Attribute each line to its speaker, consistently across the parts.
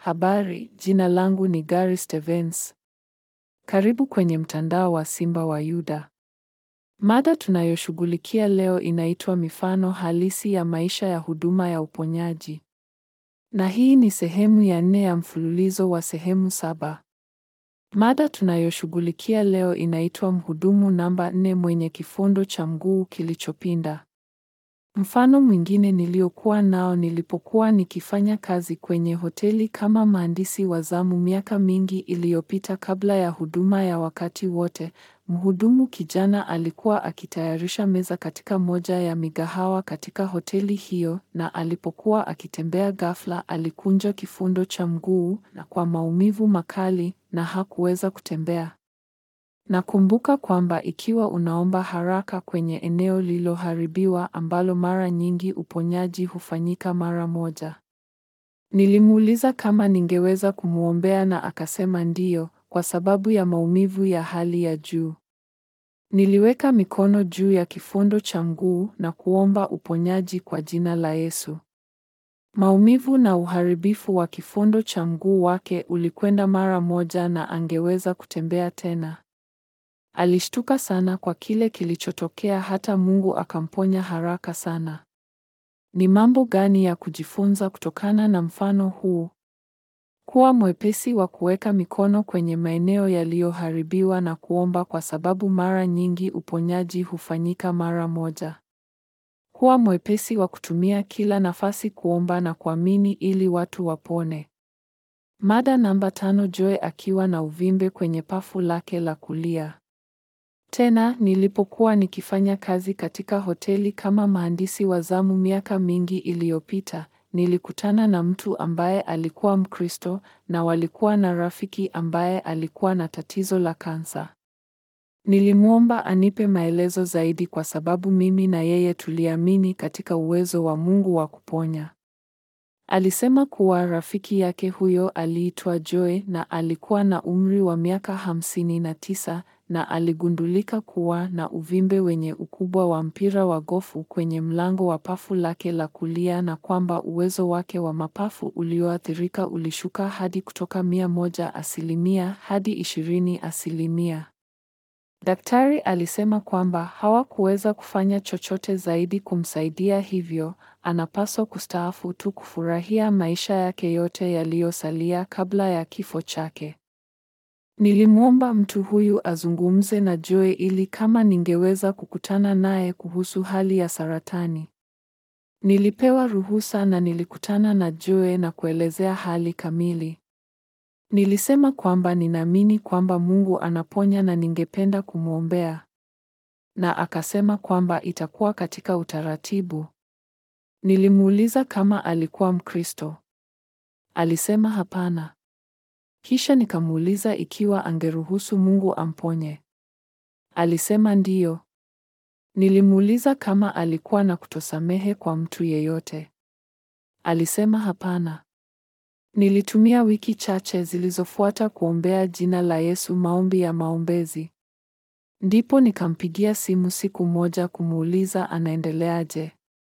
Speaker 1: Habari, jina langu ni Gary Stevens. Karibu kwenye mtandao wa Simba wa Yuda. Mada tunayoshughulikia leo inaitwa mifano halisi ya maisha ya huduma ya uponyaji. Na hii ni sehemu ya nne ya mfululizo wa sehemu saba. Mada tunayoshughulikia leo inaitwa mhudumu namba nne mwenye kifundo cha mguu kilichopinda. Mfano mwingine niliokuwa nao nilipokuwa nikifanya kazi kwenye hoteli kama mhandisi wa zamu miaka mingi iliyopita kabla ya huduma ya wakati wote. Mhudumu kijana alikuwa akitayarisha meza katika moja ya migahawa katika hoteli hiyo, na alipokuwa akitembea ghafla alikunja kifundo cha mguu na kwa maumivu makali na hakuweza kutembea. Nakumbuka kwamba ikiwa unaomba haraka kwenye eneo lililoharibiwa ambalo mara nyingi uponyaji hufanyika mara moja. Nilimuuliza kama ningeweza kumwombea na akasema ndiyo, kwa sababu ya maumivu ya hali ya juu. Niliweka mikono juu ya kifundo cha mguu na kuomba uponyaji kwa jina la Yesu. Maumivu na uharibifu wa kifundo cha mguu wake ulikwenda mara moja na angeweza kutembea tena. Alishtuka sana kwa kile kilichotokea hata Mungu akamponya haraka sana. Ni mambo gani ya kujifunza kutokana na mfano huu? Kuwa mwepesi wa kuweka mikono kwenye maeneo yaliyoharibiwa na kuomba kwa sababu mara nyingi uponyaji hufanyika mara moja. Kuwa mwepesi wa kutumia kila nafasi kuomba na kuamini ili watu wapone. Mada namba tano Joe akiwa na uvimbe kwenye pafu lake la kulia. Tena nilipokuwa nikifanya kazi katika hoteli kama mhandisi wa zamu miaka mingi iliyopita, nilikutana na mtu ambaye alikuwa Mkristo na walikuwa na rafiki ambaye alikuwa na tatizo la kansa. Nilimwomba anipe maelezo zaidi kwa sababu mimi na yeye tuliamini katika uwezo wa Mungu wa kuponya. Alisema kuwa rafiki yake huyo aliitwa Joe na alikuwa na umri wa miaka hamsini na tisa na aligundulika kuwa na uvimbe wenye ukubwa wa mpira wa gofu kwenye mlango wa pafu lake la kulia na kwamba uwezo wake wa mapafu ulioathirika ulishuka hadi kutoka mia moja asilimia hadi ishirini asilimia. Daktari alisema kwamba hawakuweza kufanya chochote zaidi kumsaidia, hivyo anapaswa kustaafu tu kufurahia maisha yake yote yaliyosalia kabla ya kifo chake. Nilimwomba mtu huyu azungumze na Joe ili kama ningeweza kukutana naye kuhusu hali ya saratani. Nilipewa ruhusa na nilikutana na Joe na kuelezea hali kamili. Nilisema kwamba ninaamini kwamba Mungu anaponya na ningependa kumwombea. Na akasema kwamba itakuwa katika utaratibu. Nilimuuliza kama alikuwa Mkristo. Alisema hapana. Kisha nikamuuliza ikiwa angeruhusu Mungu amponye. Alisema ndiyo. Nilimuuliza kama alikuwa na kutosamehe kwa mtu yeyote. Alisema hapana. Nilitumia wiki chache zilizofuata kuombea jina la Yesu maombi ya maombezi. Ndipo nikampigia simu siku moja kumuuliza anaendeleaje.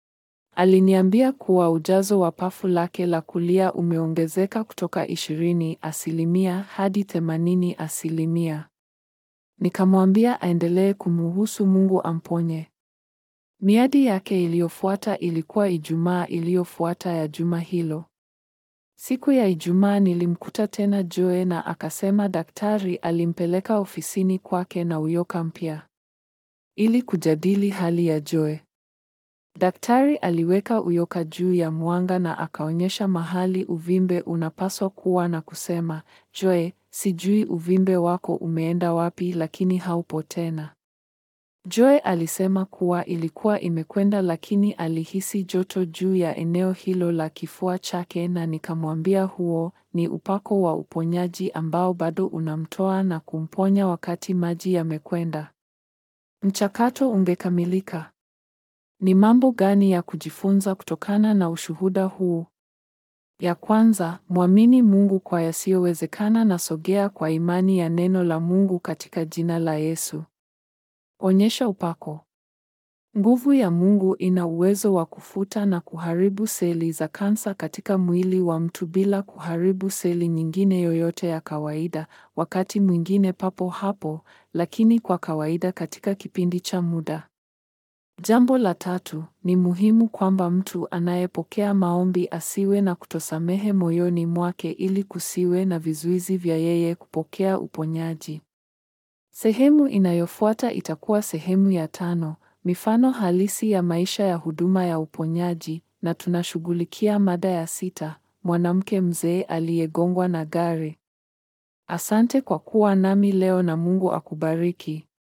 Speaker 1: Aliniambia kuwa ujazo wa pafu lake la kulia umeongezeka kutoka ishirini asilimia hadi themanini asilimia. Nikamwambia aendelee kumuhusu Mungu amponye. Miadi yake iliyofuata ilikuwa Ijumaa iliyofuata ya juma hilo. Siku ya Ijumaa nilimkuta tena Joe na akasema daktari alimpeleka ofisini kwake na uyoka mpya ili kujadili hali ya Joe. Daktari aliweka uyoka juu ya mwanga na akaonyesha mahali uvimbe unapaswa kuwa na kusema, Joe, sijui uvimbe wako umeenda wapi lakini haupo tena. Joe alisema kuwa ilikuwa imekwenda lakini alihisi joto juu ya eneo hilo la kifua chake na nikamwambia huo ni upako wa uponyaji ambao bado unamtoa na kumponya wakati maji yamekwenda. Mchakato ungekamilika. Ni mambo gani ya kujifunza kutokana na ushuhuda huu? Ya kwanza, mwamini Mungu kwa yasiyowezekana na sogea kwa imani ya neno la Mungu katika jina la Yesu. Onyesha upako. Nguvu ya Mungu ina uwezo wa kufuta na kuharibu seli za kansa katika mwili wa mtu bila kuharibu seli nyingine yoyote ya kawaida, wakati mwingine papo hapo, lakini kwa kawaida katika kipindi cha muda. Jambo la tatu, ni muhimu kwamba mtu anayepokea maombi asiwe na kutosamehe moyoni mwake ili kusiwe na vizuizi vya yeye kupokea uponyaji. Sehemu inayofuata itakuwa sehemu ya tano, mifano halisi ya maisha ya huduma ya uponyaji, na tunashughulikia mada ya sita, mwanamke mzee aliyegongwa na gari. Asante kwa kuwa nami leo na Mungu akubariki.